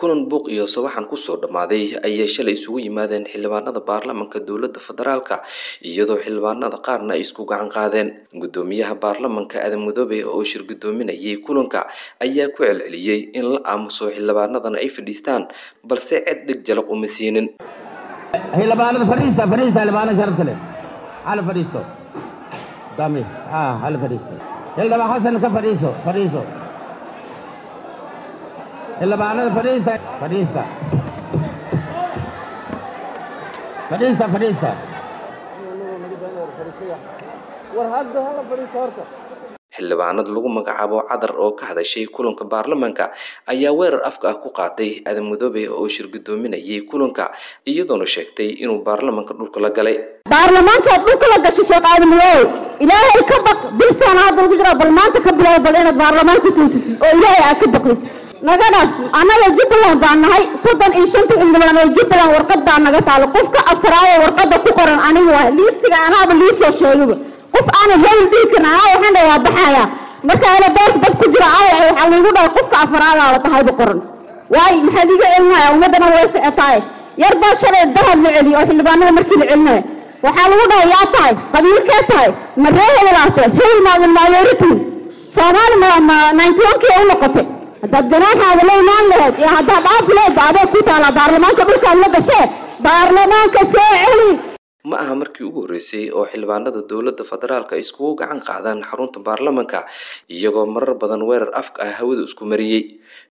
kulan buuq iyo sawaxan kusoo dhammaaday ayay shalay isugu yimaadeen xildhibaanada baarlamanka dowladda federaalka iyadoo xildhibaanada qaarna ay isku gacan qaadeen guddoomiyaha baarlamanka aadan mudoobe oo shir guddoominayay kulanka ayaa ku celceliyey in la aamuso xildhibaanadana ay fadhiistaan balse cid dhig jalaq uma siinin xildhibaanada fadhiista fadhiista xildhibaanada sharafta leh hala fadhiisto dami ah hala fadhiisto xildhibaan xasan ka fadhiiso fadhiiso xildhibaanada fadhiista fadhiista fadhiista fadhiista xildhibaanad lagu magacaabo cadar oo ka hadashay kulanka baarlamanka ayaa weerar afka ah ku qaaday aadan mudoobe oo shir guddoominayay kulanka iyadoona sheegtay inuu baarlamanka dhulka la galay baarlamaankaad dhulka la gashay sheekh aadan mudoobe ilaahay ka baq bilsaan hadda lagu jira bal maanta ka bilow bal inaad baarlamaanka toosisid oo ilaahay aad ka baqdid naga dhaaf annaga jubbaland baan nahay soddon iyo shanta xildhibaan oo jubbaland warqad baa naga taalo qofka afraado warqadda ku qoran anigu waa liistiga anaaba liisoo sheegaba qof aanan hebel dhihi karin anaa waxaan dhahay waa baxaya marka ana beerta dad ku jira aya waxaa laygu dhahay qofka afraada la tahayba qoran waayo maxaa liiga celinaya ummaddana way socotaaye yar baa shalay dahab la celiyo oo xildhibaanada markii la celinaya waxaa lagu dhahay yaa tahay qabiilkee tahay ma ree hebelaate hebel maadan maayoritin soomaali ma ma ninety one kii u noqotay haddaad ganaaxaada la imaan lahayd iyo haddaad dhaafi lahayd ba adeeg ku taalaa baarlamaanka dhulkaad la gashee baarlamaanka soo celi ma aha markii ugu horreysay oo xildhibaanada dowladda federaalka iskugu gacan qaadaan xarunta baarlamanka iyagoo marar badan weerar afka ah hawada isku mariyey